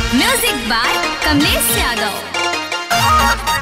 music by Kamlesh Yadav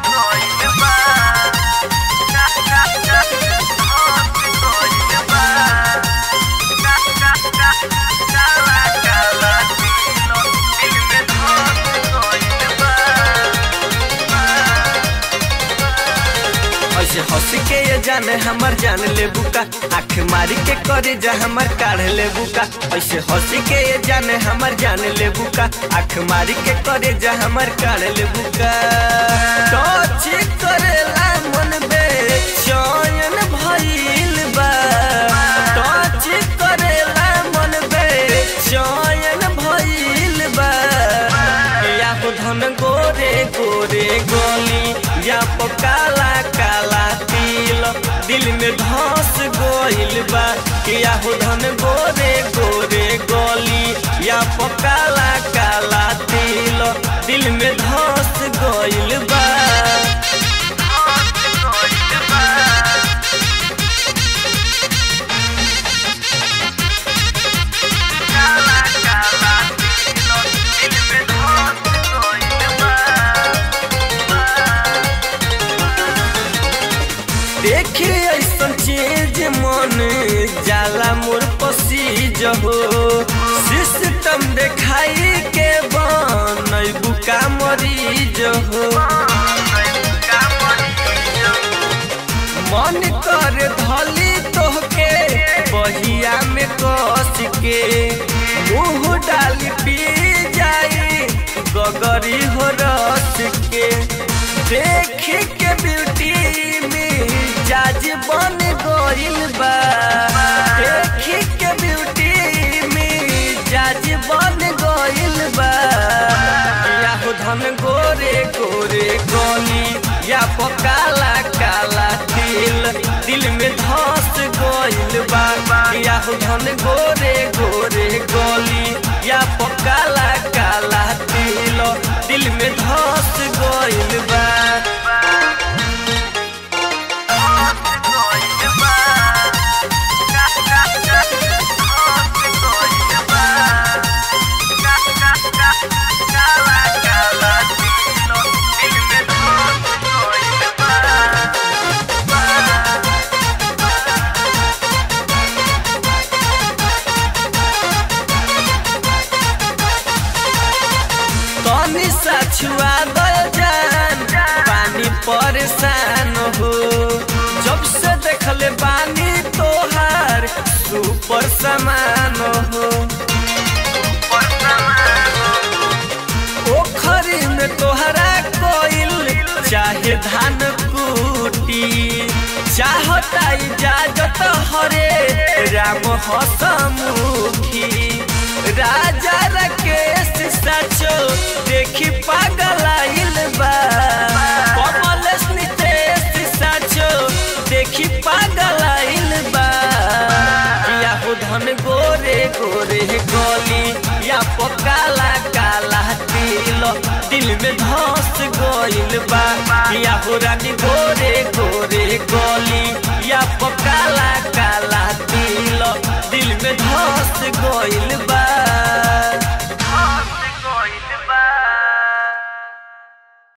ऐसे हंस के ये जाने हमर जान ले बुका आँख मारी के करे जा हमर काढ़ ले बुका ऐसे हंस के ये जाने हमर जान ले बुका आँख मारी के करे जा हमर काढ़ ले बुका टच करेला मन बे चयन भइल बा टच करेला मन बे चयन भइल बा या हो धन गोरे गोरे गोली या पो काला काला तिल दिल में धस गोइल बा या हो धन गोरे गोरे गोली या पो काला काला तिल दिल में धस गोइल बा देखे ऐसन चीज मन जाला मोर पसीज हो सिस्टम देखाई के बनई बुका मरीज हो मन कर धली तोहके बहिया में कस के मुंह डाली पी जाई गगरी हो रस के देख के ब्यूटी में जाज बन गइल बा देख के ब्यूटी में जाज बन गइल बा या हो धन गोरे गोरे गली या पो काला काला तिल दिल में धस गइल बा या हो धन गोरे गोरे गली या पो काला काला तिल दिल में धस गइल बा तनी सा छुआ दो जान पानी परेशान हो जब से देखले बानी तोहार सुपर समान हो पोखरी में तोहरा कोइल चाहे धान कुटी चाहता इजाजत हरे राम हसमुखी राजा राकेश सचो देखी पागल